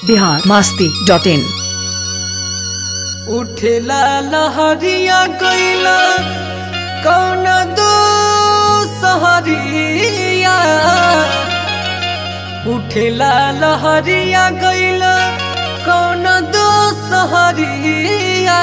Bihar Masti dot in उठेला लहरिया गईला कौन दो सहरिया उठेला लहरिया गईला कौन दो सहरिया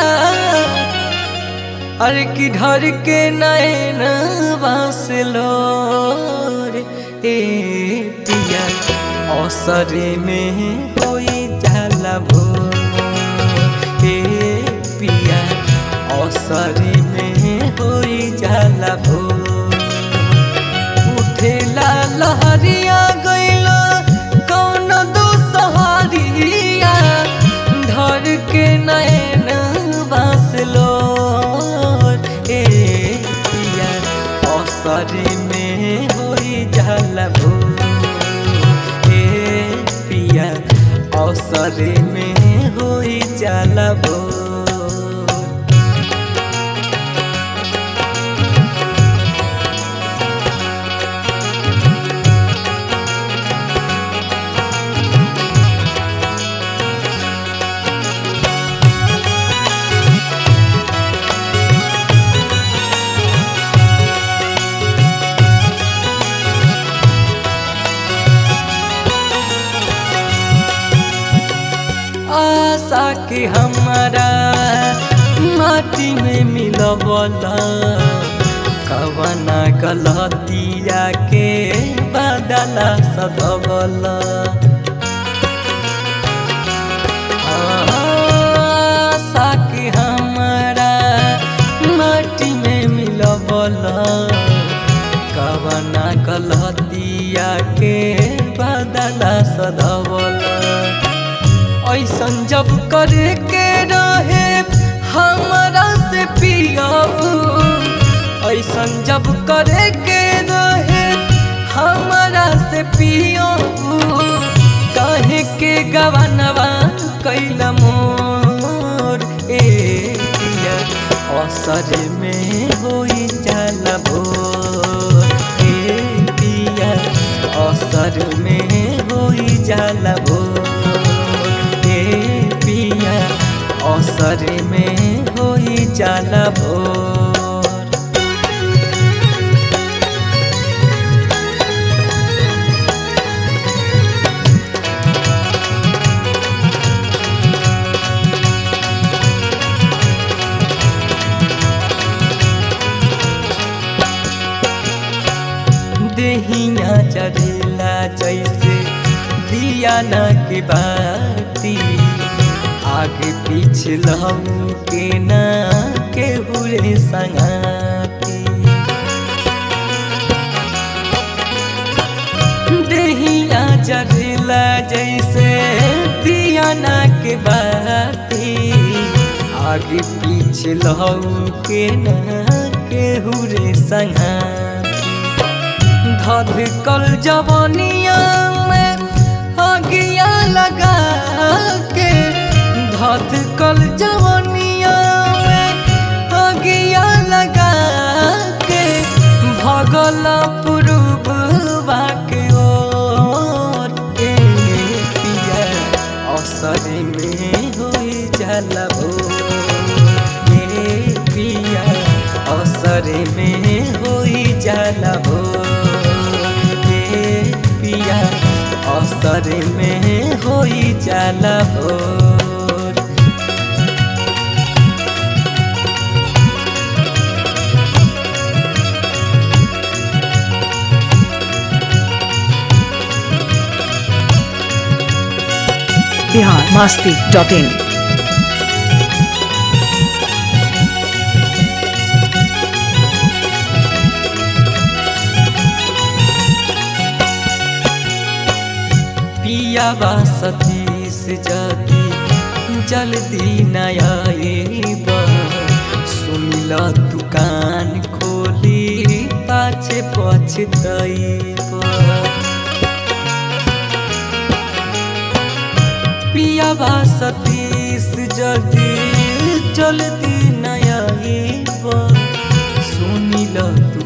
अरे की ढर के नैन बासलो रे ए पिया अवसरे में कोई जाला भोर हे पिया अवसरे में होई जाला भोर उठेला लहरिया गईला कौन दो सहारिया धर के नैन बासलो ए पिया अवसरे में होई जाला भोर हे पिया अवसरे में होई जाला भोर आशा के हमारा माटी में मिलवला कवना गलतिया के बदला सदवला आशा के हमारा माटी में मिलवला कवना गलतिया के बदला सदवला ऐसन जब करे के रहे हमारा से पियाबू ऐसन जब करे के रहे हमारा से पियाबू कहे के गवनवा कैल मोर ए पिया असर में होई जाला भोर ए पिया असर में होई जाला भोर हे पिया अवसर में होई जाला भोर देहिया चढ़ेला जैसे दिया न के बाती आगे पीछे लहू के ना के हुए संगाती देहिया चढ़ेला जैसे दिया न के बाती आगे पीछे लहू के ना के हुए संगाती धध कल जवानिया में आगिया लगा के धध कल जवानिया में आगिया लगा के भगल पुरुब के ओर ए पिया अवसर में होई जाला भोर ए पिया अवसर में होई जाला भोर पिया अवसर में होई जाला भोर बिहार मास्ती डॉट इन पिया बा सतीश जदी जल्दी नयाब सुनिल दुकान खोली पाछे पछतैब पिया बा सतीश जदी जल्दी नयाब सुनिल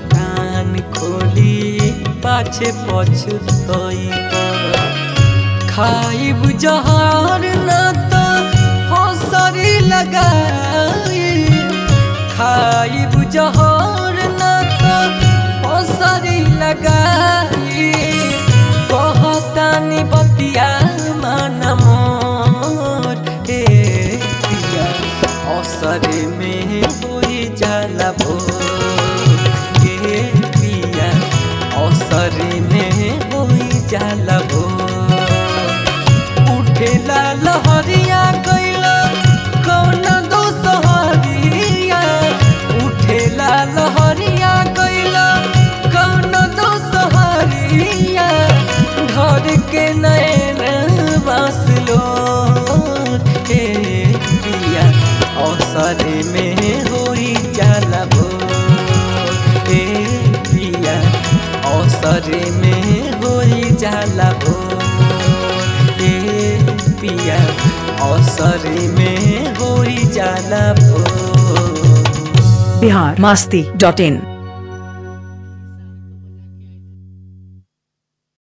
दुकान खोली पाछे पछतैब खाइब जहर न तो हौसरी लगाई खाइब जहर न तो हौसरी लगाई कहतानी बतिया मन मोर हे पिया असरे में होई जाला भोर हे पिया असरे में होई जाला भोर उठेला लहरिया गइला कौन दोसहरिया उठेला लहरिया गइला कौन दोसहरिया घर के नैन बसलो हे पिया अवसर में होई जाला भोर हे पिया अवसर में होई जाला भोर हे पिया अवसर में होई जाला भोर बिहार मास्ती डॉट इन